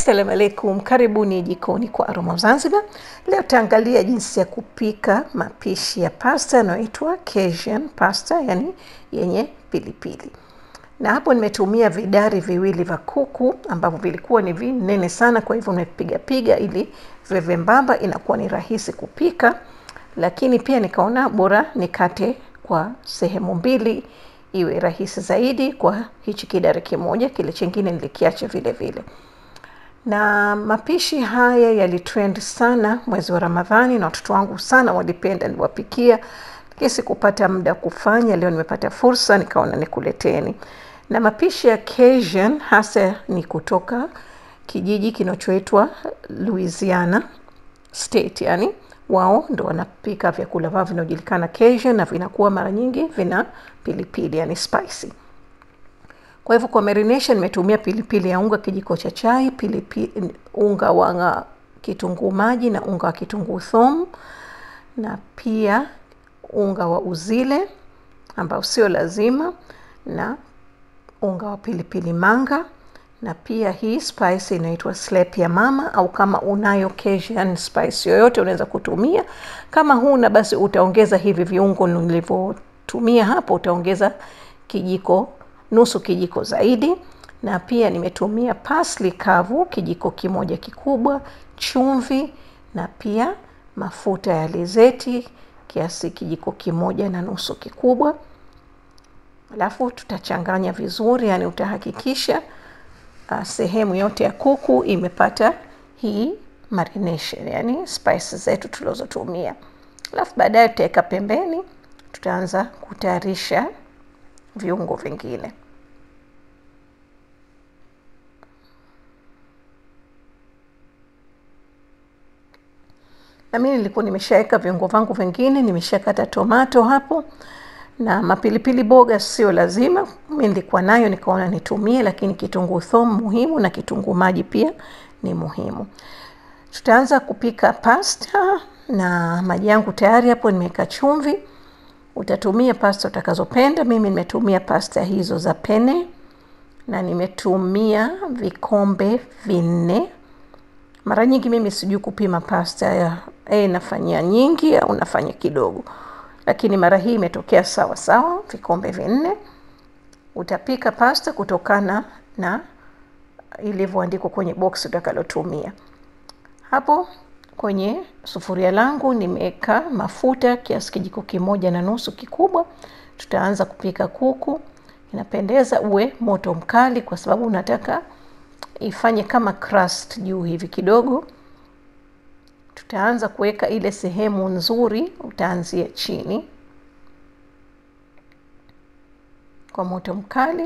Assalamu alaikum, karibuni jikoni kwa Aroma Zanzibar. Leo tutaangalia jinsi ya kupika mapishi ya pasta yanayoitwa Cajun pasta, yani yenye pilipili. Na hapo nimetumia vidari viwili vya kuku ambavyo vilikuwa ni vinene sana, kwa hivyo nimepiga piga ili viwe vyembamba, inakuwa ni rahisi kupika. Lakini pia nikaona bora nikate kwa sehemu mbili iwe rahisi zaidi kwa hichi kidari kimoja, kile chingine nilikiacha vile vile na mapishi haya yalitrend sana mwezi wa Ramadhani na watoto wangu sana walipenda, niliwapikia, lakini sikupata muda kufanya. Leo nimepata fursa, nikaona nikuleteni. Na mapishi ya Cajun hasa ni kutoka kijiji kinachoitwa Louisiana State, yani wao ndo wanapika vyakula vyao vinaojulikana Cajun, na vinakuwa mara nyingi vina pilipili, yani spicy. Kwa hivyo kwa marination nimetumia pilipili ya unga kijiko cha chai, pilipili unga wa kitunguu maji na unga wa kitunguu thomu, na pia unga wa uzile ambao sio lazima, na unga wa pilipili manga, na pia hii spice inaitwa slap ya mama, au kama unayo Cajun spice yoyote unaweza kutumia. Kama huna basi utaongeza hivi viungo nilivyotumia hapo, utaongeza kijiko nusu kijiko zaidi, na pia nimetumia parsley kavu kijiko kimoja kikubwa, chumvi na pia mafuta ya alizeti kiasi kijiko kimoja na nusu kikubwa. Alafu tutachanganya vizuri, yani utahakikisha uh, sehemu yote ya kuku imepata hii marination, yani spices zetu tulizotumia. Alafu baadaye tutaweka pembeni, tutaanza kutayarisha viungo vingine. Na mimi nilikuwa nimeshaweka viungo vangu vingine, nimeshakata tomato hapo na mapilipili boga sio lazima, mimi nilikuwa nayo nikaona nitumie, lakini kitunguu thomu muhimu na kitunguu maji pia ni muhimu. Tutaanza kupika pasta na maji yangu tayari hapo, nimeweka chumvi. Utatumia pasta utakazopenda. Mimi nimetumia pasta hizo za pene na nimetumia vikombe vinne. Mara nyingi mimi sijui kupima pasta ya eh, nafanyia nyingi au nafanya kidogo, lakini mara hii imetokea sawa sawa, vikombe vinne. Utapika pasta kutokana na ilivyoandikwa kwenye box utakalotumia. Hapo kwenye sufuria langu nimeweka mafuta kiasi kijiko kimoja na nusu kikubwa. Tutaanza kupika kuku. Inapendeza uwe moto mkali, kwa sababu unataka ifanye kama crust juu hivi kidogo. Tutaanza kuweka ile sehemu nzuri, utaanzia chini kwa moto mkali,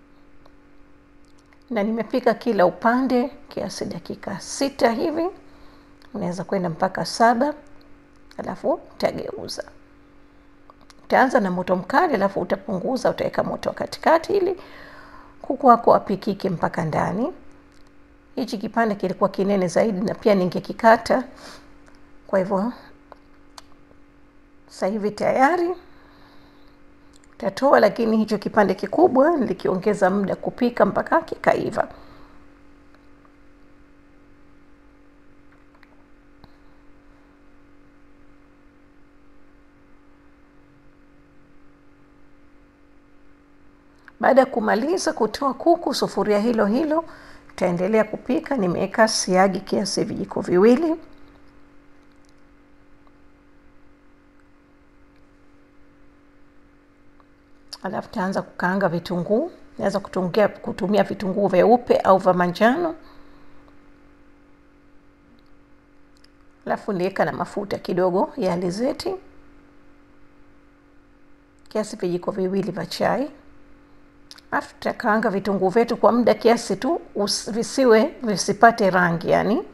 na nimepika kila upande kiasi dakika sita hivi unaweza kwenda mpaka saba, alafu utageuza. Utaanza na moto mkali, alafu utapunguza, utaweka moto wa katikati ili kuku wako apikike mpaka ndani. Hichi kipande kilikuwa kinene zaidi na pia ningekikata, kwa hivyo sasa hivi tayari utatoa, lakini hicho kipande kikubwa nilikiongeza muda kupika mpaka kikaiva. Baada ya kumaliza kutoa kuku, sufuria hilo hilo tutaendelea kupika. Nimeweka siagi kiasi vijiko viwili, alafu taanza kukaanga vitunguu. Naweza kutumia, kutumia vitunguu vyeupe au vya manjano. Alafu niweka na mafuta kidogo ya alizeti kiasi vijiko viwili vya chai Alafu tutakaanga vitunguu vyetu kwa muda kiasi tu, visiwe visipate rangi, yani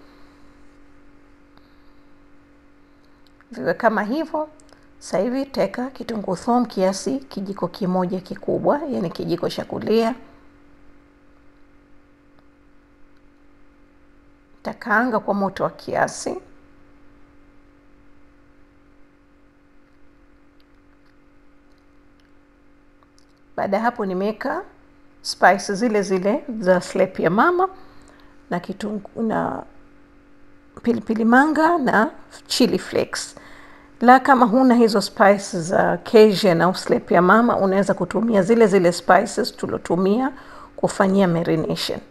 viwe kama hivyo. Sasa hivi tutaweka kitunguu thomu kiasi kijiko kimoja kikubwa, yani kijiko cha kulia. Takaanga kwa moto wa kiasi. Baada ya hapo nimeweka spices zile zile za slap ya mama na kitungu na pilipili manga na chili flakes la kama huna hizo spices za Cajun au slap ya mama unaweza kutumia zile zile spices tulotumia kufanyia marination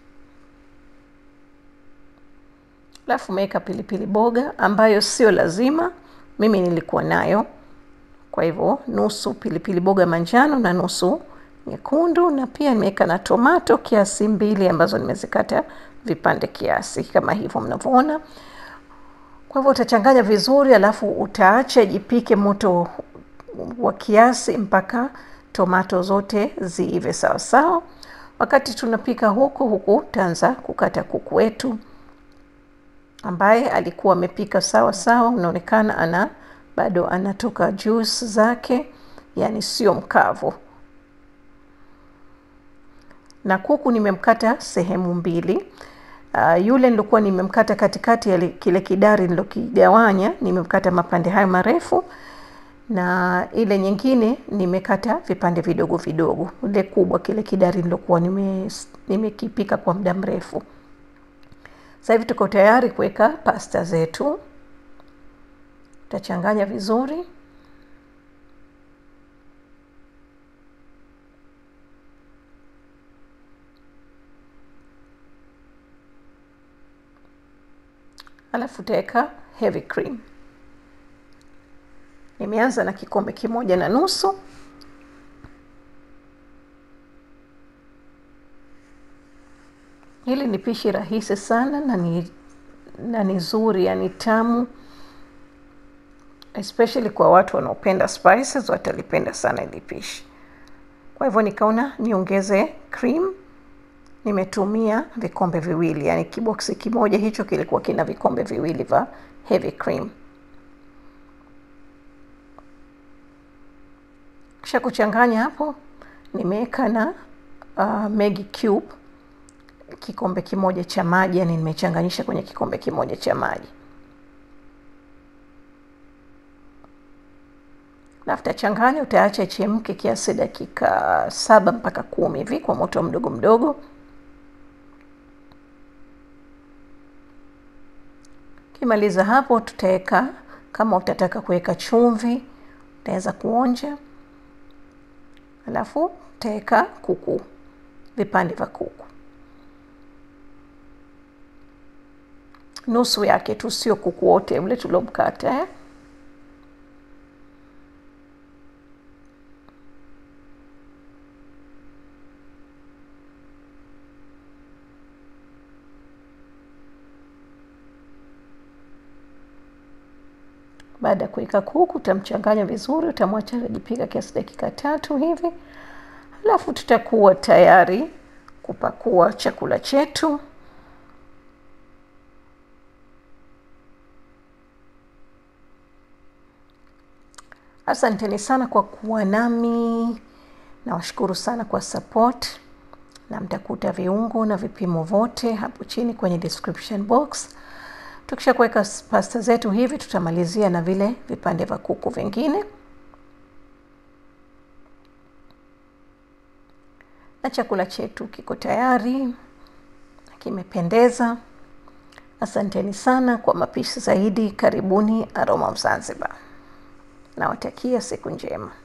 alafu umeweka pilipili boga ambayo sio lazima mimi nilikuwa nayo kwa hivyo nusu pilipili boga manjano na nusu nyekundu na pia nimeweka na tomato kiasi mbili ambazo nimezikata vipande kiasi kama hivyo mnavyoona kwa hivyo utachanganya vizuri alafu utaacha ijipike moto wa kiasi mpaka tomato zote ziive sawa sawa wakati tunapika huku huku taanza kukata kuku wetu ambaye alikuwa amepika sawa sawa unaonekana ana bado anatoka juice zake yani sio mkavu na kuku nimemkata sehemu mbili uh, yule nilikuwa nimemkata katikati ya kile kidari nilokigawanya nimemkata mapande hayo marefu na ile nyingine nimekata vipande vidogo vidogo ile kubwa kile kidari nilokuwa nime nimekipika kwa muda mrefu sasa hivi tuko tayari kuweka pasta zetu tutachanganya vizuri alafu utaweka heavy cream nimeanza na kikombe kimoja na nusu hili ni pishi rahisi sana na ni na ni zuri yani tamu especially kwa watu wanaopenda spices watalipenda sana hili pishi kwa hivyo nikaona niongeze cream nimetumia vikombe viwili yani kiboksi kimoja hicho kilikuwa kina vikombe viwili vya heavy cream kisha kuchanganya hapo nimeweka na uh, Maggi cube kikombe kimoja cha maji yani nimechanganyisha kwenye kikombe kimoja cha maji alafu tachanganya utaacha ichemke kiasi dakika saba mpaka kumi hivi kwa moto mdogo mdogo kimaliza hapo tutaweka kama utataka kuweka chumvi utaweza kuonja alafu utaweka kuku vipande vya kuku nusu yake tu sio kuku wote ule tuliomkata eh? baada ya kuweka kuku utamchanganya vizuri utamwacha ajipika kiasi dakika tatu hivi alafu tutakuwa tayari kupakua chakula chetu asanteni sana kwa kuwa nami nawashukuru sana kwa support na mtakuta viungo na vipimo vote hapo chini kwenye description box tukisha kuweka pasta zetu hivi tutamalizia na vile vipande vya kuku vingine na chakula chetu kiko tayari kimependeza asanteni sana kwa mapishi zaidi karibuni aroma of zanzibar nawatakia siku njema